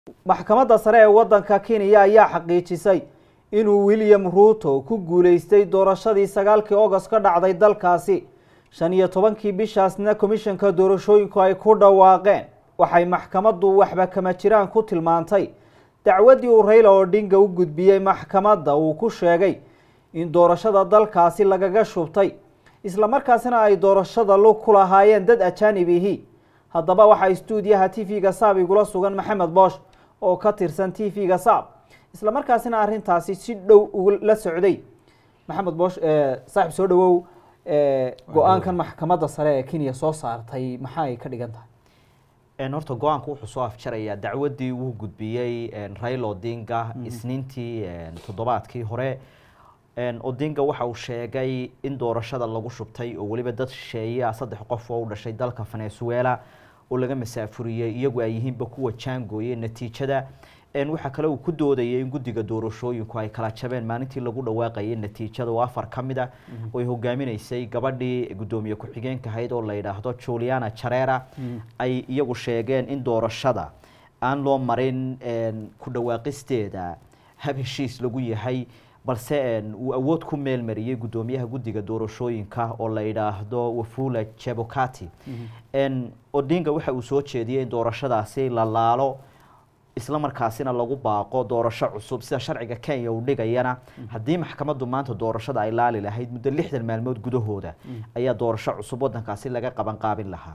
maxkamadda sare ee waddanka kenya ayaa xaqiijisay inuu william ruuto ku guuleystay doorashadii sagaalkii ogost ka dhacday dalkaasi shan iyo tobankii bishaasna komishanka doorashooyinku ay ku dhawaaqeen waxay maxkamaddu waxba kama jiraan ku tilmaantay dacwaddii uu rayla odhinga u gudbiyey maxkamadda uu ku sheegay in doorashada dalkaasi lagaga shubtay islamarkaasina ay doorashada lug ku lahaayeen dad ajaanibihi haddaba waxaa istuudiyaha t v-ga saab igula sugan maxamed boosh oo ka tirsan t v-ga saab islamarkaasina arrintaasi si dhow la socday maxamed boosh saaxib soo dhawow go-aankan maxkamadda sare ee kenya soo saartay maxaa ay ka dhigan tahay horta go-aanku wuxuu soo afjarayaa dacwaddii uu gudbiyey raila odinga isniintii toddobaadkii hore odinga waxa uu sheegay in doorashada lagu shubtay oo weliba dad shisheeya saddex qof oo u dhashay dalka venezuela oo laga masaafuriyey iyagu ay yihiinba kuwa jaangooye natiijada waxaa kale uu ku doodayay in guddiga doorashooyinku ay kala jabeen maalintii lagu dhawaaqayay natiijada oo afar ka mid a oo ay hogaaminaysay gabadhii guddoomiye ku-xigeenka ahayd oo la yidhaahdo juliana jarera ay iyagu sheegeen in doorashada aan loo marin ku dhawaaqisteeda hab heshiis lagu yahay balse uu awood ku meelmariyey guddoomiyaha guddiga doorashooyinka oo la yidhaahdo wafula jebokati odinga waxa uu soo jeediyey in doorashadaasi la laalo isla markaasina lagu baaqo doorasho cusub sida sharciga kenya uu dhigayana haddii maxkamaddu maanta doorashada ay laali lahayd muddo lixdan maalmood gudahooda ayaa doorasho cusub wadankaasi laga qaban qaabin lahaa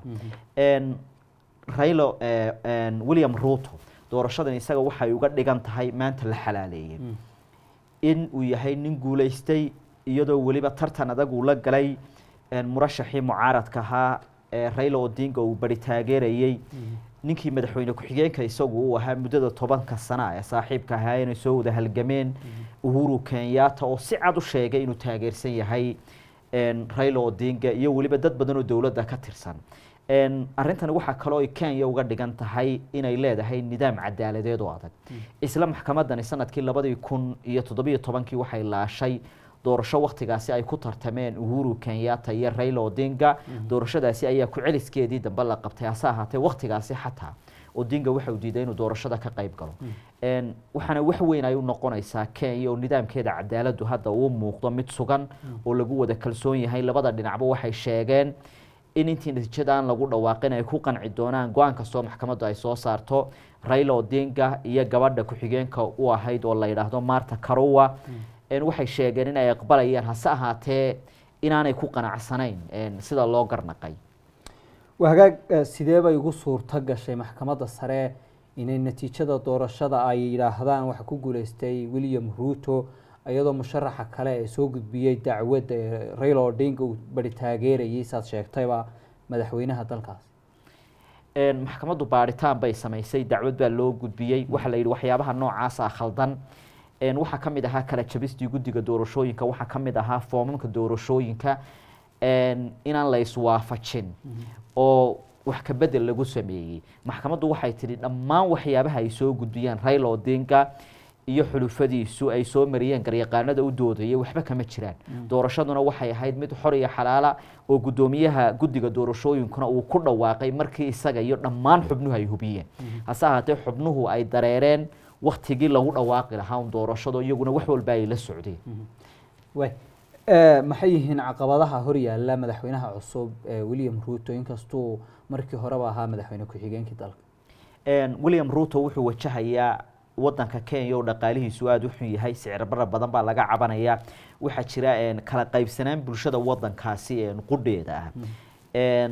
railo william ruto doorashadan isaga waxay uga dhigan tahay maanta la xalaaleeyey in uu yahay nin guulaystay iyadoo weliba tartan adag uu la galay murashaxii mucaaradka ahaa raila odinga uu bari taageerayey ninkii madaxweyne ku-xigeenka isagu uu ahaa muddada tobanka sana ee saaxiibka ahaa inay soo wada halgameen uhuru kenyatta oo si cad u sheegay inuu taageersan yahay raila odinga iyo weliba dad badan oo dowladda ka tirsan arrintani waxaa kaloo ay kenya uga dhigan tahay inay leedahay nidaam cadaaladeed oo adag isla maxkamadani sanadkii labadii kun iyo toddobiyo tobankii waxay laashay doorasho waktigaasi ay ku tartameen uhuru kenyatta iyo raila odinga doorashadaasi ayaa ku celiskeedii dambe la qabtay hase ahaatee waktigaasi xataa odinga waxa uu diiday inuu doorashada ka qayb galo waxaana wax weyn ay u noqonaysaa kenya oo nidaamkeeda cadaaladdu hadda uu muuqdo mid sugan oo lagu wada kalsoon yahay labada dhinacba waxay sheegeen in intii natiijada aan lagu dhawaaqin ay ku qanci doonaan go-aan kastoo maxkamaddu ay soo saarto raila odinga iyo gabadha ku-xigeenka u ahayd oo la yidhaahdo marta carowa waxay sheegeen in ay aqbalayaan hase ahaatee inaanay ku qanacsanayn sida loo garnaqay hagaag sidee bay ugu suurto gashay maxkamadda sare inay natiijada doorashada ay yidhaahdaan waxa ku guuleystay william ruto iyadoo musharaxa kale ee soo gudbiyey dacwadda ee raila odinga uu bari taageerayay saad sheegtayba madaxweynaha dalkaas maxkamaddu baaritaan bay samaysay dacwad baa loo gudbiyey waxaa la yidhi waxyaabaha noocaasa khaldan waxaa ka mid ahaa kala jabistii guddiga doorashooyinka waxaa ka mid ahaa foomamka doorashooyinka inaan la iswaafajin oo wax ka bedel lagu sameeyey maxkamaddu waxay tidhi dhammaan waxyaabaha ay soo gudbiyaan raila odinga iyo xulufadiisu ay soo mariyeen garyaqaanada u doodayay waxba kama jiraan doorashaduna waxay ahayd mid xor iyo xalaala oo guddoomiyaha guddiga doorashooyinkuna uu ku dhawaaqay markii isaga iyo dhammaan xubnuhu ay hubiyeen hase ahaatee xubnuhu ay dareereen waktigii lagu dhawaaqi lahaa un doorashado iyaguna wax walba ay la socdeen way maxay yihiin caqabadaha horyaala madaxweynaha cusub william ruto inkastuu markii horeba ahaa madaxweyne ku-xigeenkii dalka william ruto wuxuu wajahayaa wadanka kenya oo dhaqaalihiisu aada u xun yahay sicir bara badan baa laga cabanaya waxaa jira kala qaybsanaan bulshada wadankaasi qudheeda ah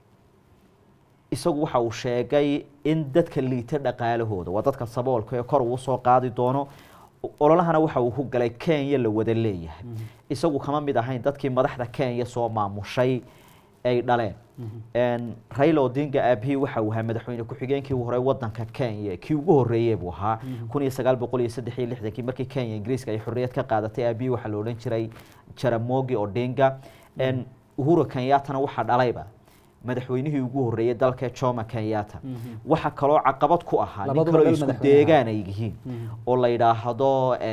isagu waxa uu sheegay in dadka liita dhaqaalahooda waa dadka saboolka ee kor uu soo qaadi doono ololahana waxa uu ku galay kenya la wada leeyahay isagu kama mid ahayn dadkii madaxda kenya soo maamushay ay dhaleen raila odinga aabihii waxa uu ahaa madaxweyne ku-xigeenkii hore wadanka kenya kii ugu horeeyey buu ahaa kun iyo sagaal boqol iyo saddex iyo lixdankii markii kenya ingiriiska ay xorriyad ka qaadatay aabihii waxaa la odhan jiray jaramogi odinga uhuru kenyattana waxaa dhalayba madaxweynihii ugu horeeyey dalka jomo kenyatta waxa kaloo caqabad ku ahaa nin kaloo isku deegaan ay yihiin oo la yidhaahdo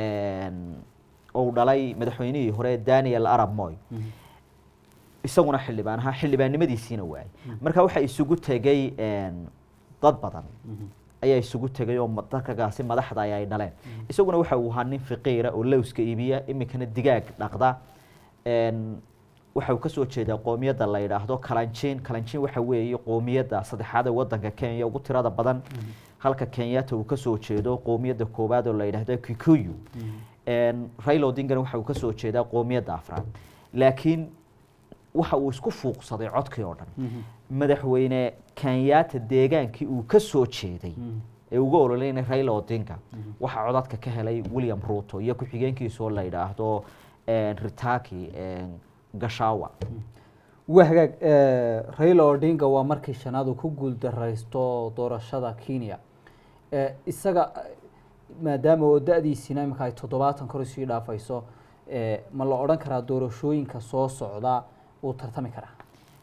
ou dhalay madaxweynihii hore daniel arab moy isaguna xildhibaan ahaa xildhibaannimadiisiina waayay marka waxaa isugu tegay dad badan ayaa isugu tegay oo dadkagaasi madaxda ay dhaleen isaguna waxa uu ahaa nin fiqiira oo lowska iibiya iminkana digaag dhaqda waxa uu kasoo jeedaa qoomiyadda la yidhaahdo kalanjiin kalanjiin waxa weeye qoomiyadda saddexaad ee wadanka kenya ugu tirada badan halka kenyatta uu kasoo jeedo qoomiyadda koowaad oo la yidhaahdo kikuyu raila odingana waxa uu kasoo jeedaa qoomiyadda afraad laakiin waxa uu isku fuuqsaday codkii oo dhan madaxweyne kenyatta deegaankii uu ka soo jeeday ee uga ololeynay raila odinga waxaa codadka ka helay william ruto iyo ku-xigeenkiisoo la yidhaahdo ritaki gashawa waa hagaag raila odinga waa markii shanaad uu ku guuldaraysto doorashada kenya isaga maadaama oo da-diisina iminka ay toddobaatan kor isii dhaafayso ma la odhan karaa doorashooyinka soo socda uu tartami karaa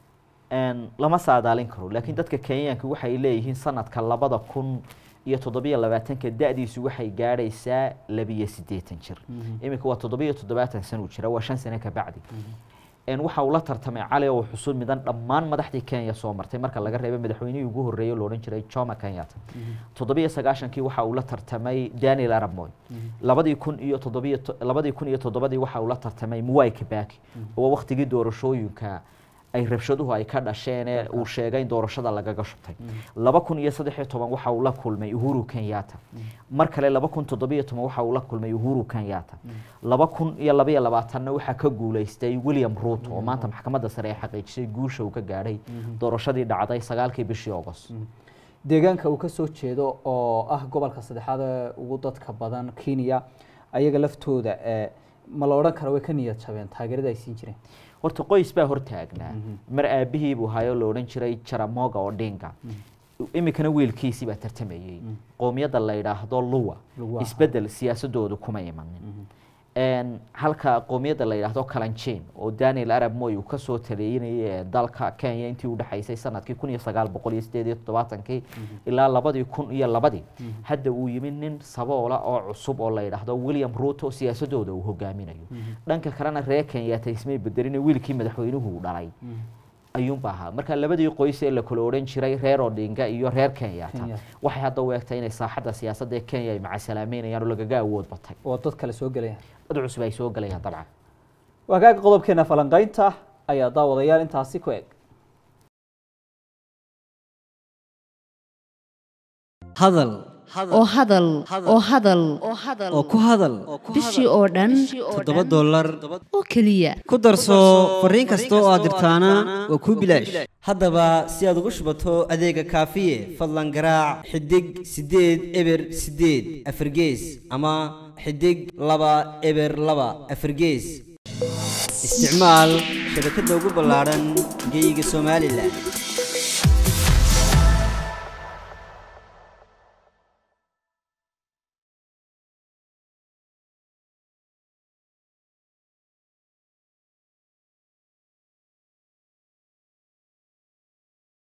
lama saadaalin karo laakiin dadka kenyaanka waxay leeyihiin sanadka labada kun iyo toddobiyo labaatanka da-diisu waxay gaadhaysaa labiyo siddeetan jir iminka waa toddobiyo toddobaatan sana u jira waa shan sane ka bacdi waxa uu la tartamay cali oo xusuud midan dhammaan madaxdii kenya soo martay marka laga reebay madaxweynihii ugu horreeyey lo odhan jiray jomo kenyatta toddobiyo sagaashankii waxa uu la tartamay daniel arab moy labadii kun iyo toddobiyo labadii kun iyo toddobadii waxa uu la tartamay mwai kibaki oo waktigii doorashooyinka ay rabshaduhu ay ka dhasheen ee uu sheegay in doorashada lagaga shubtay laba kun iyo saddex iyo toban waxa uu la kulmay uhuru kenyatta mar kale laba kun toddobiyo toban waxa uu la kulmay uhuru kenyatta laba kun iyo labaiyo labaatanna waxaa ka guuleystay william ruto oo maanta maxkamadda sare ay xaqiijisay guusha uu ka gaadhay doorashadii dhacday sagaalkii bishii agost deegaanka uu ka soo jeedo oo ah gobolka saddexaad ee ugu dadka badan kenya ayaga laftooda ma la odhan kara way ka niyad jabeen taageerada ay siin jireen horta qoys baa hortaagnaa mar aabihii buu hayo la odhan jiray jaramoga odinga iminkana wiilkiisii baa tartamayey qoomiyadda la yidhaahdo luwa isbedel siyaasadoodu kuma imanin halka qoomiyadda la yidhaahdo kalanjin oo daniel arab moy uu kasoo taleeyinayay dalka kenya intii udhexaysay sanadkii kun iyo sagaal boqol iyo sideed iyo toddobaatankii ilaa labadii kun iyo labadii hadda uu yimid nin saboola oo cusub oo la yidhaahdo william ruto siyaasadooda uu hogaaminayo dhanka kalena reer kenyatta ismay bedelin wiilkii madaxweynuhu dhalay ayuunba ahaa marka labadii qoys ee la kala odhan jiray reer odinga iyo reer kenyatta waxay hadda u egtay inay saaxadda siyaasadda ee kenya ay macasalaameynayaan oo lagaga awood batay oo dad kale soo gelayaan dad cusub ay soo gelayaan dabcan waagaaga qodobkeena falanqaynta ayaa daawadayaal intaasi ku eg hadal oo hadal oo hadal oo ku hadal bishii oo dhan toddoba dollar oo keliya ku darso fariin kasta oo aad dirtaana waa kuu bilaash haddaba si aad ugu shubato adeega kaafiye fadlan garaac xidig siddeed eber siddeed afargees ama xidig laba eber laba afargees isticmaal shabakadda ugu ballaadhan geeyiga somalilan